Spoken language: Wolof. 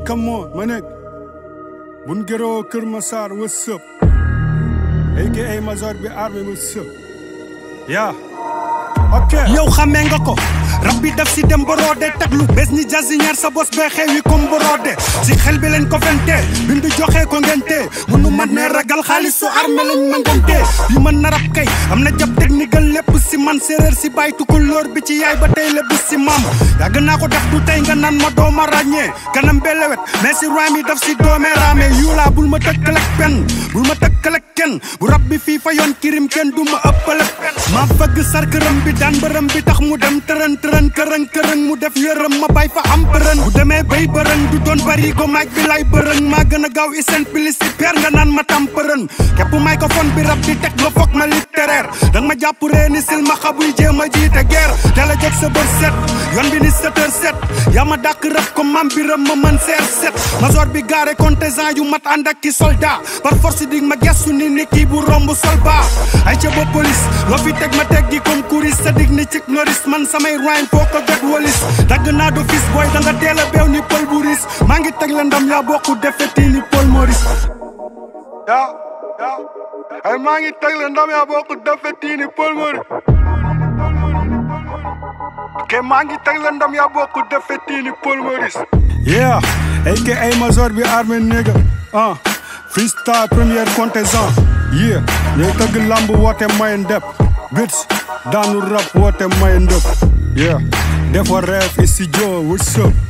come on ma nekk bun gëroo Kër Massar what's up aka Major bi armé what's up yaa ok yow xamee nga ko rab bi daf si dem borode teglu bés ni jasiñeer sa bos bee xewi comme borode si xel bi leen ko fente bindu joxe ko ngente munu man ne ragal xaalis su armé lañ ma ngente yi mën na rab kay am na jab technique lépp si man séeréer si bay tukulóor bi ci yaay ba tey lépp si maam yàgg naa ko def du tey nga naan ma dooma ràññee kanam belewet mais si rime yi daf si doomee raame yuulaa bul ma tëkkalek pen bul ma tëkkalek kenn bu rab bi fii fa yoon kirim kenn du ma ëppale ma fëgg sarkërëm bi daan bërëm bi tax mu dem tërën tërën kërëng kërëng mu def yërëm ma bay fa am bërën bu demee bay bërën du doon bari go maag bi lay bërëng maa gën a gaaw isen pili si peer nga naan ma tam përën képp microphone bi rab di teg nga foog ma littéraire danga ma jàpp ree ni sil ma xabuy jéem a jiite guerre teel a jeg sa bër set yoon bi ni sept heures set yaa ma dàq rab ko mam bi rëm ma mën seer set major bi gaare contingent yu mat ànd ak ki soldat par force dig ma gestu ni ni kii bu romb sol baa ay ca ba police loo fi teg ma teg gi comme kuris sa dig ni cik noris man samay rhyme foo ko jot walis dagg naa do fis booy da nga teel a beew ni pël bu ris maa ngi teg la ndam yaa bokku defeti ni Paul Maurice yaa yaa ay maa ngi teg la ndam yaa bokk defeti ni Paul Maurice ke maa ngi teg la ndam yaa bokk defeti ni Paul Maurice yeah aka Major bi armé néga ah freestyle première contingent yeah ñooy tëgg lamb woote may ndep bits daanu rap woote may ndëp yeah defa rêve studio what's up